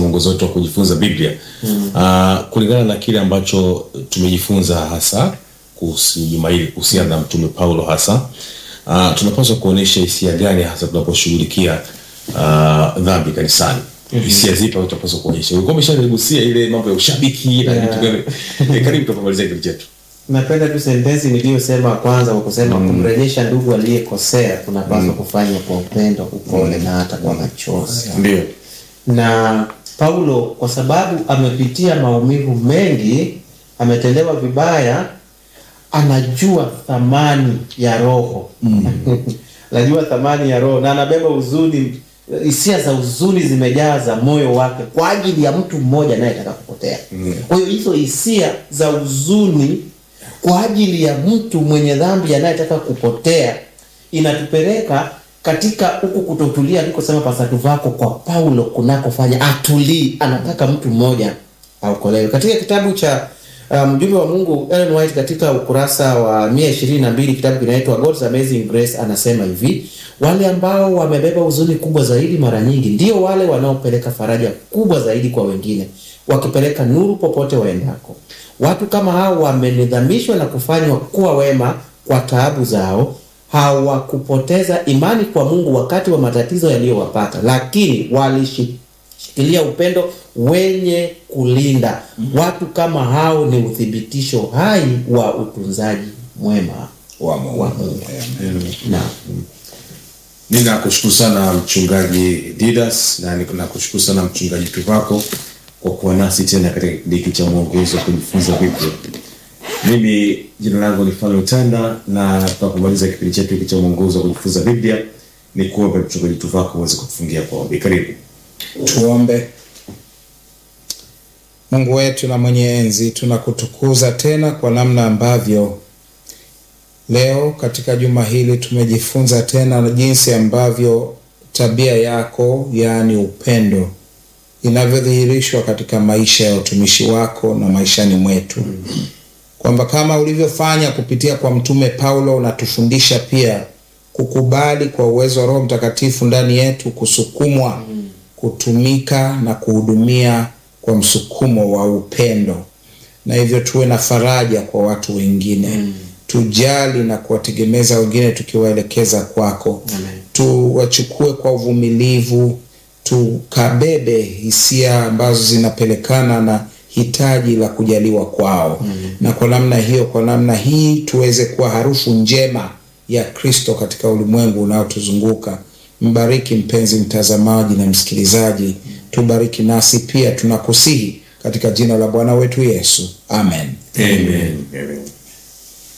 mwongozo wetu wa kujifunza Biblia mm. uh, kulingana na kile ambacho tumejifunza hasa kuhusu juma hili kuhusiana na mtume Paulo hasa uh, tunapaswa kuonyesha hisia gani hasa tunaposhughulikia uh, dhambi kanisani mm-hmm. hisia zipi ambazo tunapaswa kuonyesha ulikuwa umeshaligusia ile mambo ya ushabiki na Yeah. vitu gani Eh, karibu tupomalizia kile chetu napenda tu sentensi niliyosema kwanza kwa kusema kumrejesha ndugu aliyekosea tunapaswa kufanya kwa upendo upole na hata kwa machozi ndio na paulo kwa sababu amepitia maumivu mengi ametendewa vibaya anajua thamani ya roho anajua thamani ya roho na anabeba huzuni hisia za huzuni zimejaza moyo wake kwa ajili ya mtu mmoja anayetaka kupotea kwa hiyo hizo hisia za huzuni kwa ajili ya mtu mwenye dhambi anayetaka kupotea inatupeleka katika huku kutotulia alikosema pasatu vako kwa paulo kunakofanya atulii anataka mtu mmoja aokolewe katika kitabu cha uh, mjumbe wa mungu Ellen White katika ukurasa wa mia ishirini na mbili kitabu kinaitwa God's Amazing Grace anasema hivi wale ambao wamebeba huzuni kubwa zaidi mara nyingi ndio wale wanaopeleka faraja kubwa zaidi kwa wengine wakipeleka nuru popote waendako watu kama hao wamenidhamishwa na kufanywa kuwa wema kwa taabu zao hawakupoteza imani kwa mungu wakati wa matatizo yaliyowapata lakini walishikilia upendo wenye kulinda watu kama hao ni uthibitisho hai wa utunzaji mwema wa Mungu. wa mungu na ninakushukuru sana mchungaji didas na ni- nakushukuru sana mchungaji tuvako kwa kuwa nasi tena katika kipindi hiki cha mwongozo wa kujifunza biblia mimi jina langu ni fano tanda na tunapomaliza kipindi chetu hiki cha mwongozo wa kujifunza biblia ni kuombe mchungaji tuvako uweze kutufungia kwa ombi karibu tuombe mungu wetu na mwenye enzi tunakutukuza tena kwa namna ambavyo leo katika juma hili tumejifunza tena jinsi ambavyo tabia yako yaani upendo inavyodhihirishwa katika maisha ya utumishi wako na maishani mwetu kwamba kama ulivyofanya kupitia kwa mtume paulo unatufundisha pia kukubali kwa uwezo wa roho mtakatifu ndani yetu kusukumwa kutumika na kuhudumia kwa msukumo wa upendo na hivyo tuwe na faraja kwa watu wengine mm. tujali na kuwategemeza wengine tukiwaelekeza kwako Amen. tuwachukue kwa uvumilivu tukabebe hisia ambazo zinapelekana na hitaji la kujaliwa kwao mm. na kwa namna hiyo kwa namna hii tuweze kuwa harufu njema ya kristo katika ulimwengu unaotuzunguka mbariki mpenzi mtazamaji na msikilizaji tubariki nasi pia tunakusihi katika jina la bwana wetu yesu amen Amen. Amen.